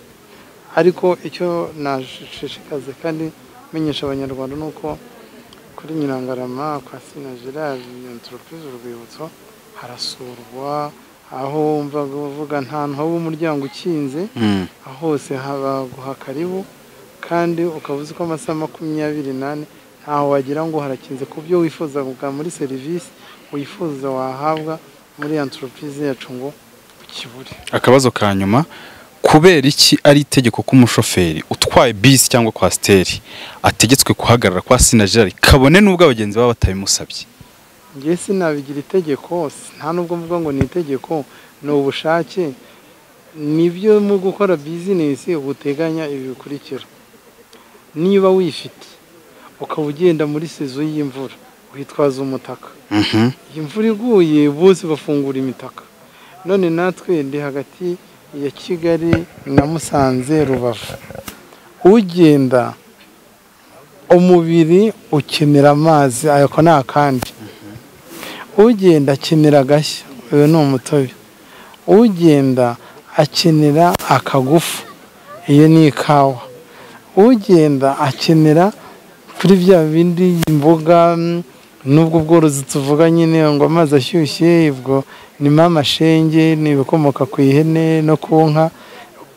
Speaker 2: ariko icyo nashishikaze kandi menyesha abanyarwanda ni uko kuri nyirangarama kwa sina gerard entreprise urwibutso harasurwa aho wumva bavuga ntantu haba umuryango ukinze
Speaker 1: Mm.
Speaker 2: aho hose habaguha karibu kandi ukaba uzi ko amasaha makumyabiri n'ane ntaho wagira ngo harakinze ku byo wifuza bwa muri serivisi wifuza wahabwa muri entreprise yacu ngo ukibure
Speaker 1: akabazo ka nyuma kubera iki ari itegeko ko umushoferi utwaye bisi cyangwa kwasiteri ategetswe kuhagarara kwa sinajari kabone n'ubwo abagenzi baba batabimusabye
Speaker 2: njye sinabigira itegeko nta nubwo mvuga ngo ni itegeko ni ubushake nibyo mu gukora bizinesi uteganya ibi bikurikira niba wifite ukaba ugenda muri sezo y'imvura witwaza umutaka iyi mvura iguye bose bafungura imitaka none natwe ndi hagati ya kigali na musanze rubavu ugenda umubiri ukenera amazi ako ni akandi ugenda akenera agashya uyu ni umutobe ugenda akenera akagufu iyo ni ikawa ugenda akenera kuri bya bindi imboga mm, n'ubwo bworozi tuvuga nyine ngo amazi ashyushye ubwo nimo amashenge ni ibikomoka ku ihene no ku nka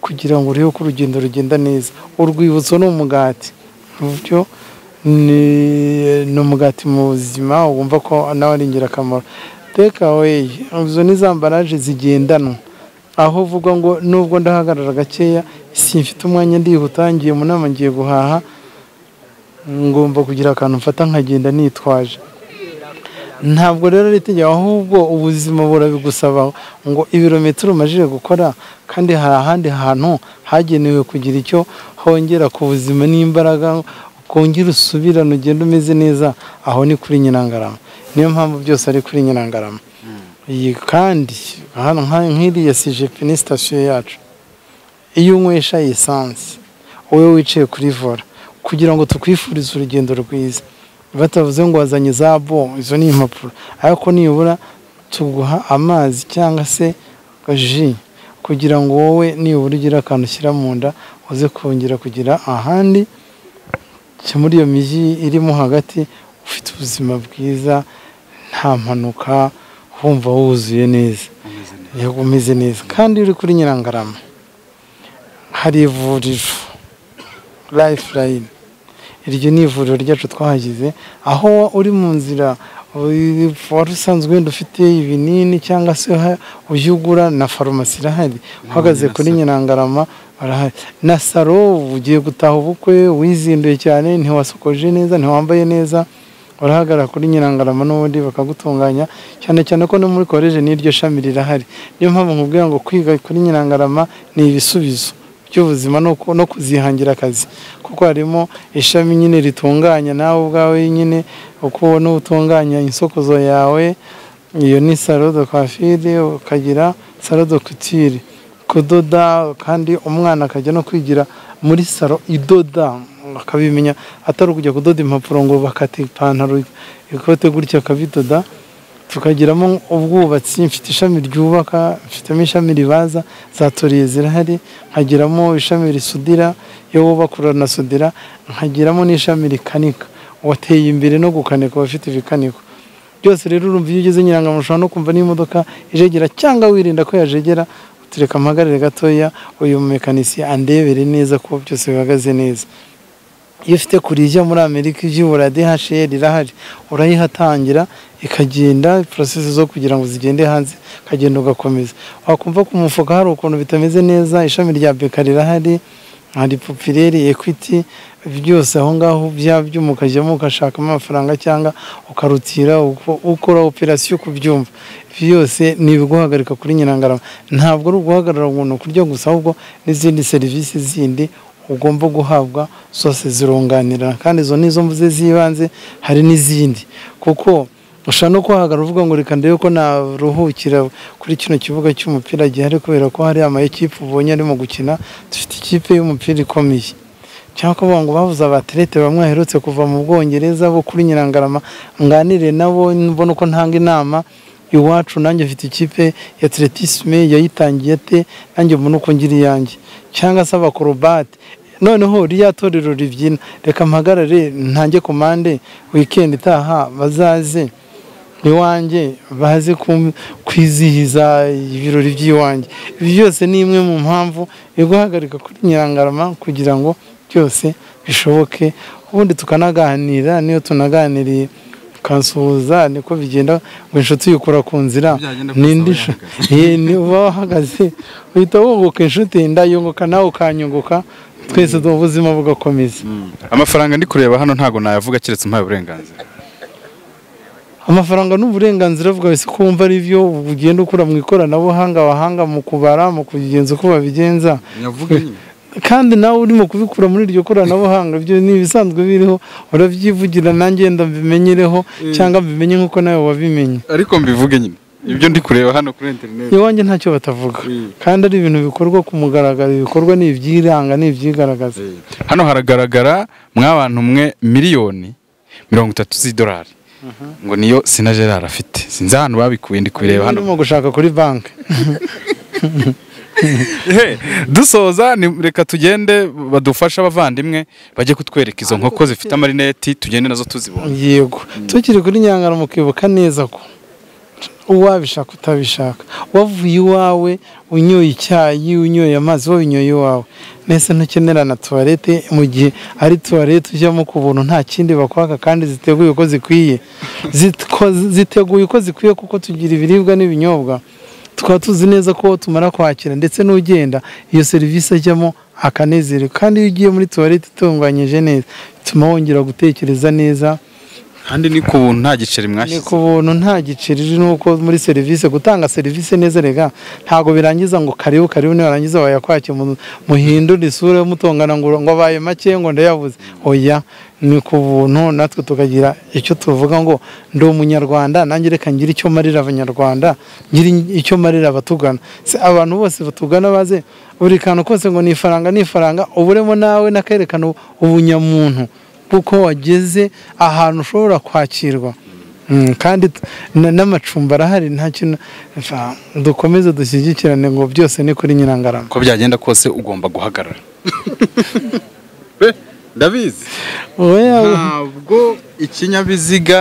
Speaker 2: kugira ngo urebe ko urugendo rugenda neza urwibutso ni umugati uburyo ni ni umugati mu buzima wumva ko nawe ari ingirakamaro teka weyi izo ni za mbaraje zigendanwa aho uvuga ngo nubwo ndahagarara gakeya simfite umwanya ndihuta ngiye mu nama ngiye guhaha ngomba kugira akantu mfata nkagenda nitwaje ntabwo rero ari itegeko ahubwo ubuzima burabigusaba ngo ibirometero umajije gukora kandi hari ahandi hantu hagenewe kugira icyo hongera ku buzima n'imbaraga ukongera usubirane ugenda umeze neza aho ni kuri nyirangarama niyo mpamvu byose ari kuri nyirangarama iyi kandi hano nka- nk'iriya sijepe ni sitasiyo yacu iyo unywesha esanse wowe wicaye kuri vola kugira ngo tukwifurize urugendo rwiza batavuze ngo wazanye za bo izo ni impapuro ariko nibura tuguha amazi cyangwa se ji kugira ngo wowe nibura ugira akantu ushyira mu nda uze kongera kugira ahandi muri iyo mijyi irimo hagati ufite ubuzima bwiza nta mpanuka wumva wuzuye neza yego umeze neza kandi uri kuri nyirangarama hari ivuriro lifeline iryo ni ivuriro ryacu twahagize aho uri mu nzira wari usanzwe wenda ufite ibinini cyangwa se ujya ugura na farumasi irahari uhagaze kuri nyirangarama barahari na saro ugiye gutaha ubukwe wizinduye cyane ntiwasokoje neza ntiwambaye neza urahagara kuri nyirangarama n'ubundi bakagutunganya cyane cyane ko no muri koleji n'iryo shami rirahari niyo mpamvu nkubwira ngo kwiga kuri nyirangarama ni ibisubizo by'ubuzima no ku- no kuzihangira akazi kuko harimo ishami nyine ritunganya nawe ubwawe nyine uko ubona utunganya insokozo yawe iyo ni salo de coiffure ukagira salo de couture kudoda kandi umwana akajya no kwigira muri salo idoda akabimenya atari ukujya kudoda impapuro ngo bakate ipantaro ikote gutya akabidoda tukagiramo ubwubatsi mfite ishami ryubaka mfitemo ishami ribaza za toriye zirahari nkagiramo ishami risudira iyo wubaka uranasudira nkagiramo n'ishami rikanika wateye imbere no gukanika abafite ibikaniko byose rero urumva iyo ugeze nyirangamuntu ushobora no kumva n'imodoka ijegera cyangwa wirinda ko yajegera utureka mpagarare gatoya uyu mekanisiye andebere neza ko byose bihagaze neza iyo ufite kurijya muri amerika ibyibura DHL irahari urayihatangira ikagenda porosesi zo kugira ngo zigende hanze ukagenda ugakomeza wakumva ku mufuka hari ukuntu bitameze neza ishami rya beka rirahari hari popireri ekwiti byose aho ngaho byaba byuma ukajyamo ugashakamo amafaranga cyangwa ukarutira uko- ukora operasiyo uko ubyumva byose ni ibiguhagarika kuri nyirangarama ntabwo ari uguhagarara umuntu kurya gusa ahubwo n'izindi serivisi zindi ugomba guhabwa zose zirunganirana kandi izo ni izo mvuze z'ibanze hari n'izindi kuko ushobora no kuhahagarara uvuga ngo reka ndebe ko naruhukira kuri kino kibuga cy'umupira gihari kubera ko hari amakipe ubonye arimo gukina dufite ikipe y'umupira ikomeye cyangwa kuvuga ngo babuze abaterete bamwe baherutse kuva mu bwongereza bo kuri nyirangarama nganire nabo mbona uko ntanga inama iwacu nanjye mfite ikipe ya atletisme yayitangiye ate nanjye mbona uko ngira iyanjye cyangwa se abakorobate noneho rya torero ribyina reka mpagarare ntange komande wikendi itaha bazaze iwanjye baze ku- kwizihiza ibirori by'iwanjye ibi byose ni imwe mu mpamvu yo guhagarika kuri nyirangarama kugira ngo byose bishoboke ubundi tukanaganira niyo tunaganiriye ukansuhuza niko bigenda ngo inshuti yikura ku nzira
Speaker 1: Byagenda
Speaker 2: n'indi
Speaker 1: gusa
Speaker 2: nshu- Ye, ni uba wahagaze uhita wunguka inshuti ndayunguka nawe ukanyunguka twese ubuzima bugakomeza
Speaker 1: amafaranga ndi kureba hano ntago nayavuga keretse mpaye uburenganzira
Speaker 2: amafaranga ni uburenganzira bwawe si ko wumva ari byo ugenda ukura mu ikoranabuhanga wahanga mu kubara mu kubigenza uko babigenza
Speaker 1: nyavuga nyine
Speaker 2: kandi nawe urimo kubikura muri iryo koranabuhanga ibyo ni ibisanzwe biriho urabyivugira nanjye wenda mbimenyereho cyangwa mbimenye nk'uko nawe wabimenye
Speaker 1: ariko mbivuge nyine ibyo ndi kureba hano kuri interineti
Speaker 2: iwanjye ntacyo batavuga
Speaker 1: Mm.
Speaker 2: kandi ari ibintu bikorwa ku mugaragaro ibikorwa ni ibyiranga ni ibyigaragaza
Speaker 1: hano haragaragara mw'abantu mwe miliyoni mirongo itatu z'idolari ngo niyo sina gerard afite sinzi ahantu babikuye ndi kubireba hano
Speaker 2: urimo gushaka kuri banki
Speaker 1: Ehe, dusoza ni- reka tugende badufashe abavandimwe bajye kutwereka izo nkoko zifite amarineti tugende nazo tuzibona
Speaker 2: yego tukiri kuri nyangara mukibuka neza ko uwabishaka utabishaka wavuye iwawe unyoye icyayi unyoye amazi wabinyoye iwawe mbese ntukenera na tuwarete mu gihe ari tuwarete ujyamo ku buntu nta kindi bakwaka kandi ziteguye uko zikwiye Zitko- ziteguye uko zikwiye kuko tugira ibiribwa n'ibinyobwa tukaba tuzi neza ko tumara kwakira ndetse n'ugenda iyo serivisi ajyamo akanezererwa kandi iyo ugiye muri tuwarete itunganyije neza bituma wongera gutekereza neza
Speaker 1: kandi ni ku buntu nta giceri
Speaker 2: ni
Speaker 1: mwashyize
Speaker 2: ku buntu nta giceri nuko muri serivisi gutanga serivisi neza rega ntago birangiza ngo karibu karibu nibarangiza wayakwake muhindure isura mutongana ngo ngo abaye make ngo ndayabuze oya ni ku buntu natwe tukagira icyo tuvuga ngo ndi umunyarwanda nanjye reka ngire icyo marira abanyarwanda ngire icyo marira abatugana Se abantu bose batugana baze buri kantu kose ngo ni ifaranga ni ifaranga uburemo nawe n'akerekana ubunyamuntu kuko wageze ahantu ushobora kwakirwa Mm, kandi t- na- n'amacumbi arahari nta kintu Fa- dukomeze dushyigikirane ngo byose ni kuri nyirangarama
Speaker 1: uko byagenda kose ugomba guhagarara ndabizi
Speaker 2: wowe yawe
Speaker 1: ntabwo ikinyabiziga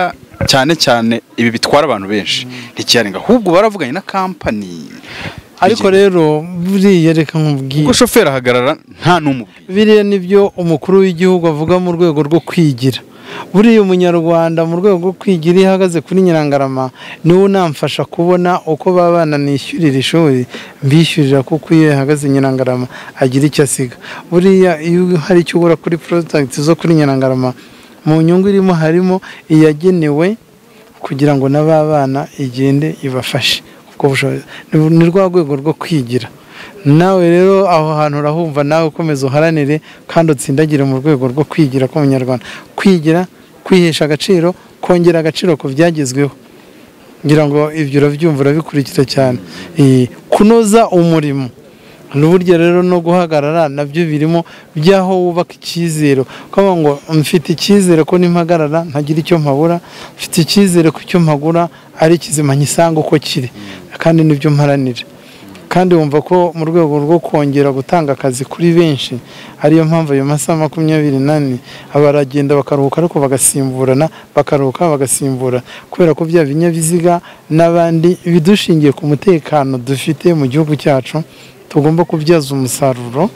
Speaker 1: cyane cyane ibi bitwara abantu benshi ntikiyarenga ahubwo baravuganye na kampani
Speaker 2: ariko rero buriya reka nkubwire
Speaker 1: ubwo shoferi ahagarara nta n'umubwira
Speaker 2: biriya nibyo umukuru w'igihugu avuga mu rwego rwo kwigira buriya umunyarwanda mu rwego rwo kwigira iyo ahagaze kuri nyirangarama niwe unamfasha kubona uko baba bananishyurira ishuri mbishyurira kuko iyo yahagaze nyirangarama agira icyo asiga buriya iyo hari icyo ugura kuri porodagiti zo kuri nyirangarama mu nyungu irimo harimo iyagenewe kugira ngo na ba bana igende ibafashe kuko bushobozi ni- ni rwa rwego rwo kwigira nawe rero aho hantu urahumva nawe ukomeza uharanire kandi utsindagire mu rwego rwo kwigira k'umunyarwanda kwigira kwihesha agaciro kongera agaciro ku byagezweho ngira ngo ibyo urabyumva urabikurikira cyane Eh, kunoza umurimo n'uburyo rero no guhagarara nabyo birimo by'aho wubaka icyizere ukavuga ngo mfite icyizere ko nimpagarara ntagira icyo mpabura mfite icyizere ko icyo mpagura ari kizima ngisanga uko kiri kandi nibyo mparanira kandi wumva ko mu rwego rwo kongera gutanga akazi kuri benshi ariyo mpamvu ayo masaha makumyabiri n'ane baragenda bakaruhuka ariko bagasimburana bakaruhuka bagasimbura kubera ko bya binyabiziga n'abandi bidushingiye ku mutekano dufite mu gihugu cyacu tugomba kubyaza umusaruro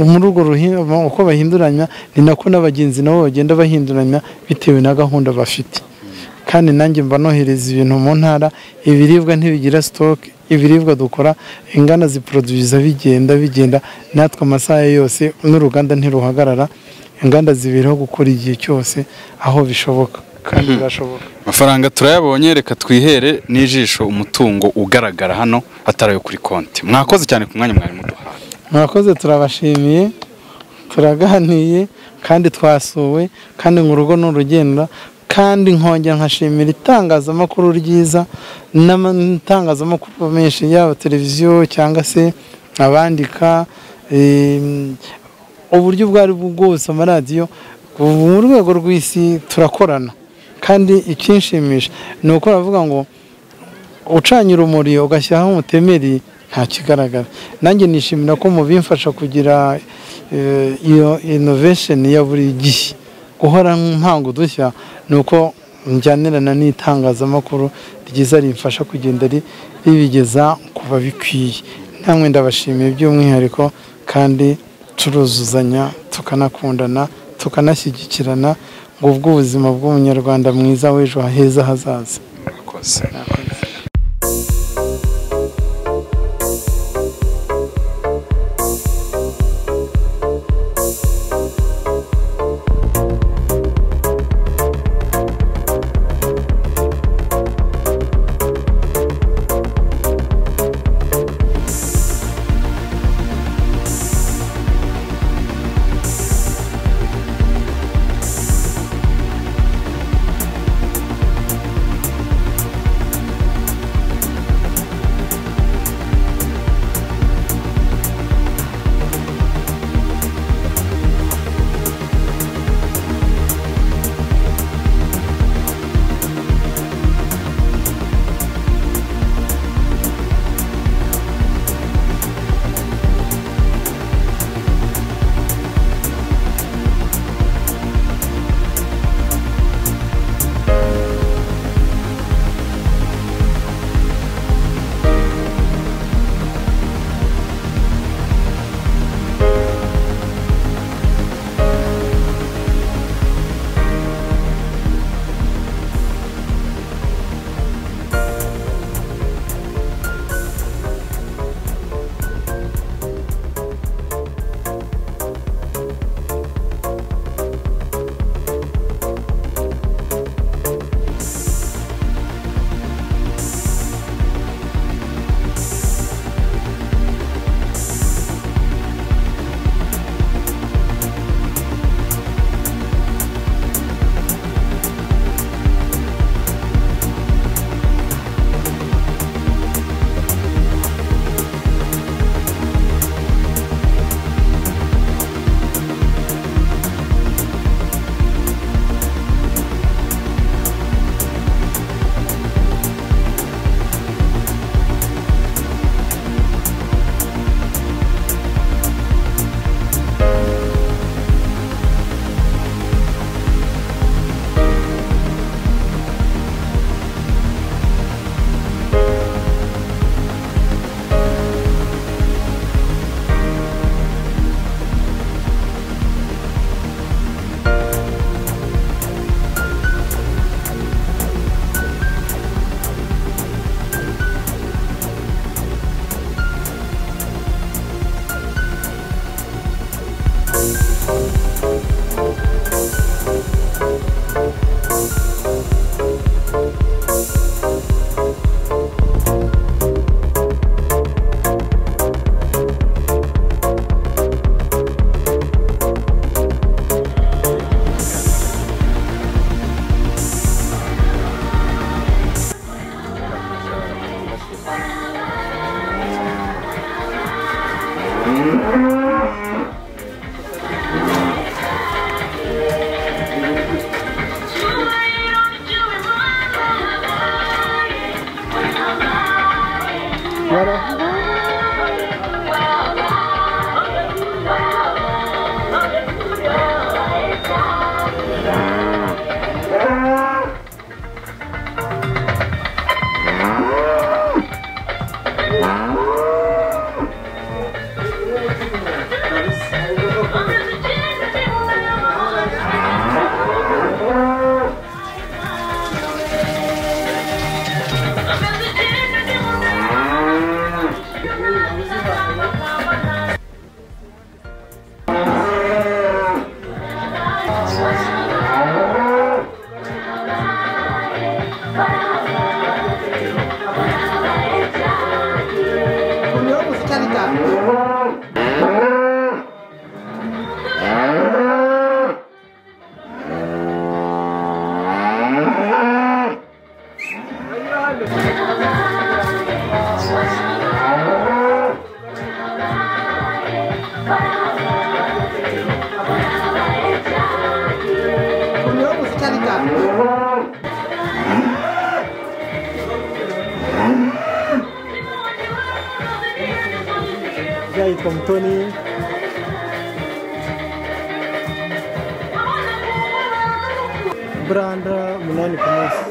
Speaker 2: muri urwo ruhimbo uko bahinduranya ni nako n'abagenzi nabo bagenda bahinduranya bitewe na gahunda bafite kandi nanjye mba nohereza ibintu mu ntara ibiribwa ntibigira sitoke ibiribwa dukora ingana ziporoduwiza bigenda bigenda natwe amasaha yose n'uruganda ntiruhagarara inganda zibiriho gukora igihe cyose aho bishoboka kandi birashoboka
Speaker 1: amafaranga turayabonye reka twihere n'ijisho umutungo ugaragara hano atari ayo kuri konti mwakoze cyane ku mwanya mwari muduhaye
Speaker 2: mwakoze turabashimiye turaganiye kandi twasuwe kandi ngo urugo ni urugenda kandi nkongera nkashimira itangazamakuru ryiza n'amatangazamakuru menshi yaba televiziyo cyangwa se abandika em, uburyo ubwo ari bwo bwose amaradiyo ubu mu rwego rw'isi turakorana kandi ikinshimisha ni uko bavuga ngo ucanye urumuri ugashyiraho umutemeri nta kigaragara nanjye nishimira ko mu bimfasha kugira eh, iyo inovesheni ya buri gihe guhora mpanga udushya ni uko njyanirana n'itangazamakuru ryiza rimfasha kugenda ri- ribigeza ku babikwiye namwe ndabashimiye by'umwihariko kandi turuzuzanya tukanakundana tukanashyigikirana ngo ubw'ubuzima bw'umunyarwanda mwiza w'ejo heza hazaza
Speaker 1: mwakoze
Speaker 3: yitwa mutoni buranda umunani ku munsi